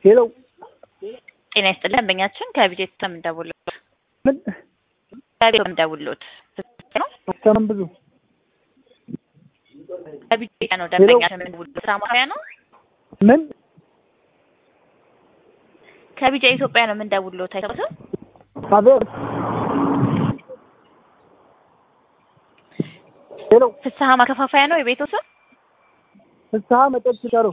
ሄሎ ጤና ይስጥልን ደንበኛችን ከቢጄት እንደውሎት ምን ከቤት እንደውሎት ነው ሰላም ብዙ ከቢጄት ነው ደንበኛችን የምንደውሎት ስራ ማሪያ ነው ምን ከቢጄ ኢትዮጵያ ነው የምንደውሎት አይተውትም አቤት ሄሎ ፍስሀ ማከፋፈያ ነው የቤቱ ስም ፍስሀ መጠጥ ሲጠሩ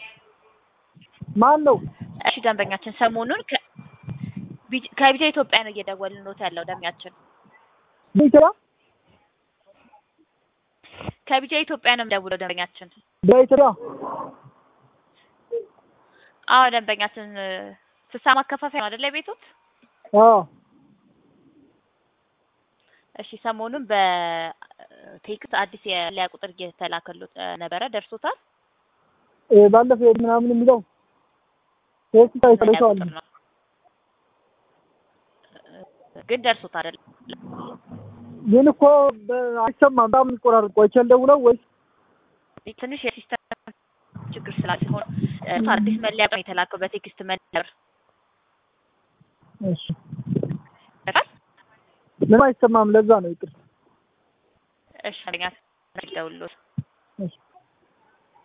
ማን ነው እሺ ደንበኛችን ሰሞኑን ከ- ቢጅ- ከቢጄ ኢትዮጵያ ነው እየደወልንሎት ያለው ደንበኛችን ቢችላ ከቢጄ ኢትዮጵያ ነው የምደውለው ደንበኛችን በኢትዮጵያ አዎ ደንበኛችን እ፣ ፍስሀ ማከፋፈያ ነው አይደለ ቤቱት አዎ እሺ ሰሞኑን በቴክስት አዲስ የሊያ ቁጥር እየተላከሉት እ፣ ነበረ ደርሶታል እ፣ ባለፈው ምናምን የሚለው ቴክስት ሊያ አይሰለቸዋል ቁጥር ነው እ፣ ግን ደርሶታል አይደል ግን እኮ በ- አይሰማም በጣም ይቆራርጥ ቆይቼ ልደውለው ወይስ ትንሽ የሲስተም ችግር ስላለ ሲሆን እ፣ አዲስ መለያ ነው የተላከው በቴክስት መለያ እሺ ምንም አይሰማም ለዛ ነው ይቅር እሺ ደንበኛችን ደውሎት እሺ